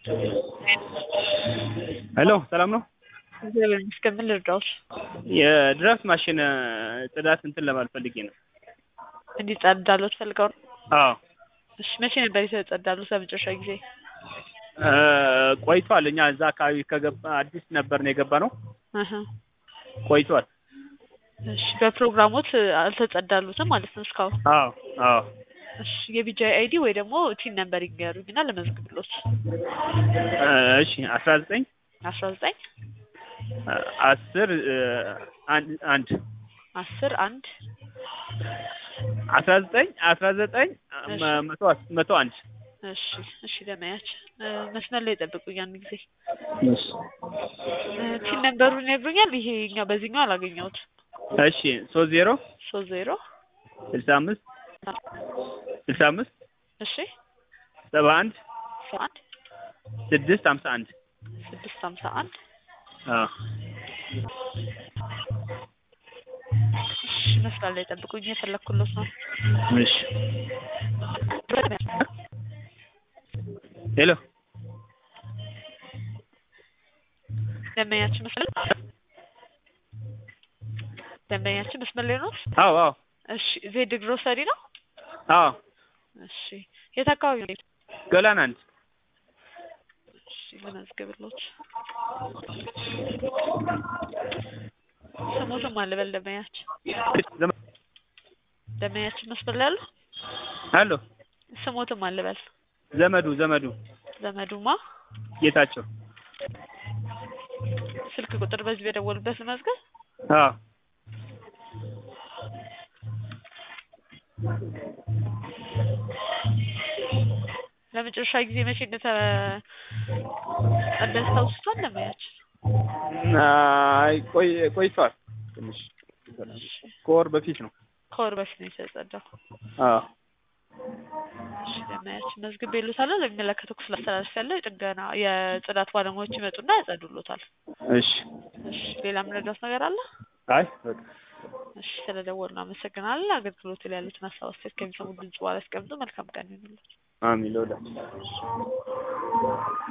ሄሎ ሰላም ነው? እግዚአብሔር ይመስገን። ምን ልርዳዎት? የድራፍት ማሽን ጽዳት እንትን ለማለት ፈልጌ ነው። እንዲጸዳሎት ፈልገው ነው? አዎ እሺ መቼ ነበር የተጸዳሉት ለመጨረሻ ጊዜ? እ ቆይቷል። እኛ እዛ አካባቢ ከገባ አዲስ ነበር ነው የገባ ነው እህ ቆይቷል። እሺ በፕሮግራሞት አልተጸዳሉትም ማለት ነው እስካሁን? አዎ አዎ እሺ የቢጃይ አይዲ ወይ ደግሞ ቲን ነምበር ይንገሩኝና ልመዝግብሎት። እ እሺ አስራ ዘጠኝ አስራ ዘጠኝ አስር አንድ አንድ አስር አንድ አስራ ዘጠኝ አስራ ዘጠኝ መቶ መቶ አንድ እሺ እሺ ለማያች መስመር ላይ ጠብቁኝ አንድ ጊዜ እሺ ቲን ነምበሩን ይነግሩኛል? ይሄኛው በዚህኛው አላገኘሁት። እሺ ሶስት ዜሮ ሶስት ዜሮ ስልሳ አምስት ስልሳ አምስት እሺ ሰባ አንድ ሰባ አንድ ስድስት ሀምሳ አንድ ስድስት ሀምሳ አንድ አዎ እሺ መስመር ላይ ጠብቁኝ የፈለኩሎት ነው። እሺ ሄሎ ደንበኛችን መስመር ደንበኛችን መስመር ላይ ነው? አዎ አዎ እሺ ዜድ ግሮሰሪ ነው? አዎ እሺ የት አካባቢ ነው? ገላን አንድ እሺ ልመዝግብሎት። ስሞትም አለ በል ደንበኛችን ደንበኛችን መስመር ላይ አሉ? አሎ ስሞትም አለ በል ዘመዱ ዘመዱ ዘመዱማ ጌታቸው ስልክ ቁጥር በዚህ በደወሉበት መዝገብ አዎ ለመጨረሻ ጊዜ መቼ እንደተጸዳ ያስታውሱታል? ደንበኛችን አይ ቆይ ቆይቷል ትንሽ ከወር በፊት ነው። ከወር በፊት ነው የተጸዳው። አዎ እሺ ደንበኛችን መዝግቤልዎታለሁ። ለሚመለከተው ክፍል አስተላልፌያለሁ። የጥገና የጽዳት ባለሙያዎች ይመጡና ያጸዱልዎታል። እሺ እሺ ሌላ የምንረዳዎት ነገር አለ? አይ በቃ እሺ ስለደወሉ አመሰግናለን። አገልግሎቱ ላይ ያሉትን ሀሳብ አስተያየት ከሚሰሙ ድምጽ በኋላ ያስቀምጡ። መልካም ቀን ይሁንልዎት። አሚን ለሁላችን